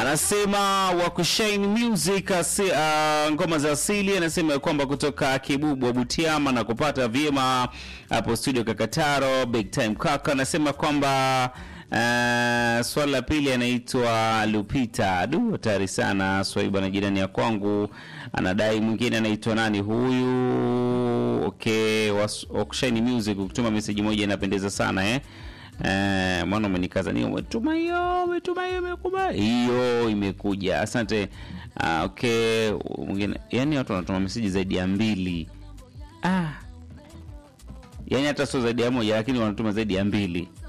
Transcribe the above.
anasema wakushaini music asi, uh, ngoma za asili anasema ya kwamba kutoka Kibubu Butiama na kupata vyema hapo studio Kakataro big time kaka anasema kwamba uh, swala la pili anaitwa Lupita du hatari sana swaiba na jirani ya kwangu anadai mwingine anaitwa nani huyu okay wakushaini music kutuma meseji moja inapendeza sana eh Eh, mwana umenikaza ni umetuma hiyo umetuma hiyo imekuba hiyo imekuja asante ah, okay mwingine yani watu wanatuma meseji zaidi ya mbili ah yani hata sio zaidi ya moja lakini wanatuma zaidi ya mbili